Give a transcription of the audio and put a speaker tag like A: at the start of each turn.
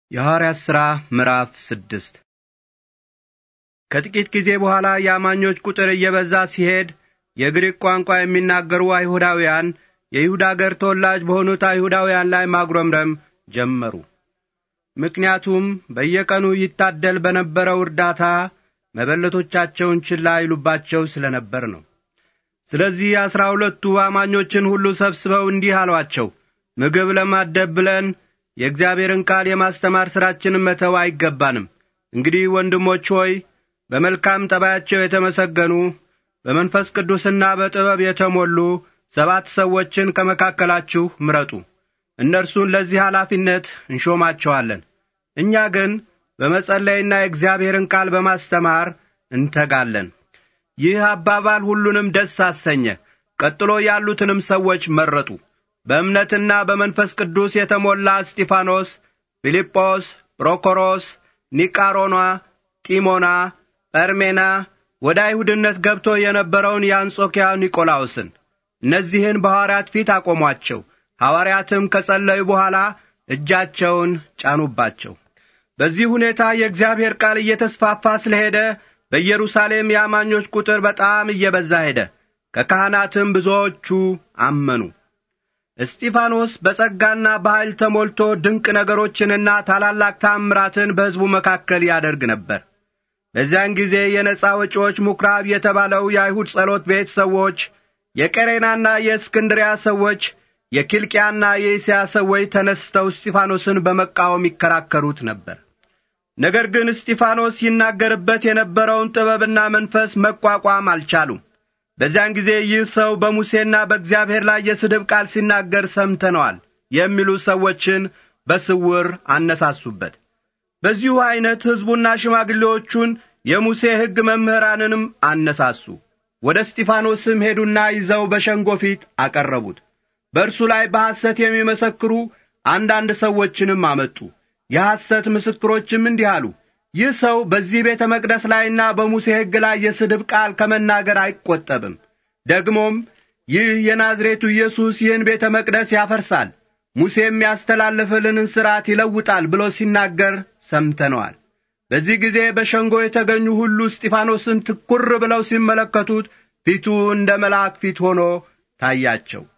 A: የሐዋርያት ሥራ ምዕራፍ ስድስት ከጥቂት ጊዜ በኋላ የአማኞች ቁጥር እየበዛ ሲሄድ የግሪክ ቋንቋ የሚናገሩ አይሁዳውያን የይሁዳ አገር ተወላጅ በሆኑት አይሁዳውያን ላይ ማጉረምረም ጀመሩ። ምክንያቱም በየቀኑ ይታደል በነበረው እርዳታ መበለቶቻቸውን ችላ ይሉባቸው ስለ ነበር ነው። ስለዚህ አሥራ ሁለቱ አማኞችን ሁሉ ሰብስበው እንዲህ አሏቸው፣ ምግብ ለማደብ ብለን የእግዚአብሔርን ቃል የማስተማር ሥራችንን መተው አይገባንም። እንግዲህ ወንድሞች ሆይ በመልካም ጠባያቸው የተመሰገኑ በመንፈስ ቅዱስና በጥበብ የተሞሉ ሰባት ሰዎችን ከመካከላችሁ ምረጡ። እነርሱን ለዚህ ኃላፊነት እንሾማቸዋለን። እኛ ግን በመጸለይና የእግዚአብሔርን ቃል በማስተማር እንተጋለን። ይህ አባባል ሁሉንም ደስ አሰኘ። ቀጥሎ ያሉትንም ሰዎች መረጡ። በእምነትና በመንፈስ ቅዱስ የተሞላ እስጢፋኖስ፣ ፊልጶስ፣ ፕሮኮሮስ፣ ኒቃሮኗ፣ ጢሞና፣ ጰርሜና ወደ አይሁድነት ገብቶ የነበረውን የአንጾኪያ ኒቆላውስን እነዚህን በሐዋርያት ፊት አቆሟቸው። ሐዋርያትም ከጸለዩ በኋላ እጃቸውን ጫኑባቸው። በዚህ ሁኔታ የእግዚአብሔር ቃል እየተስፋፋ ስለ ሄደ በኢየሩሳሌም የአማኞች ቁጥር በጣም እየበዛ ሄደ። ከካህናትም ብዙዎቹ አመኑ። እስጢፋኖስ በጸጋና በኃይል ተሞልቶ ድንቅ ነገሮችንና ታላላቅ ታምራትን በሕዝቡ መካከል ያደርግ ነበር። በዚያን ጊዜ የነጻ ወጪዎች ምኵራብ የተባለው የአይሁድ ጸሎት ቤት ሰዎች፣ የቀሬናና የእስክንድሪያ ሰዎች፣ የኪልቅያና የእስያ ሰዎች ተነስተው እስጢፋኖስን በመቃወም ይከራከሩት ነበር። ነገር ግን እስጢፋኖስ ይናገርበት የነበረውን ጥበብና መንፈስ መቋቋም አልቻሉም። በዚያን ጊዜ ይህ ሰው በሙሴና በእግዚአብሔር ላይ የስድብ ቃል ሲናገር ሰምተነዋል የሚሉ ሰዎችን በስውር አነሳሱበት። በዚሁ ዐይነት ሕዝቡና ሽማግሌዎቹን የሙሴ ሕግ መምህራንንም አነሳሱ። ወደ እስጢፋኖስም ሄዱና ይዘው በሸንጎ ፊት አቀረቡት። በእርሱ ላይ በሐሰት የሚመሰክሩ አንዳንድ ሰዎችንም አመጡ። የሐሰት ምስክሮችም እንዲህ አሉ፣ ይህ ሰው በዚህ ቤተ መቅደስ ላይና በሙሴ ሕግ ላይ የስድብ ቃል ከመናገር አይቈጠብም። ደግሞም ይህ የናዝሬቱ ኢየሱስ ይህን ቤተ መቅደስ ያፈርሳል፣ ሙሴም ያስተላለፈልንን ሥርዓት ይለውጣል ብሎ ሲናገር ሰምተነዋል። በዚህ ጊዜ በሸንጎ የተገኙ ሁሉ እስጢፋኖስን ትኩር ብለው ሲመለከቱት ፊቱ እንደ መልአክ ፊት ሆኖ ታያቸው።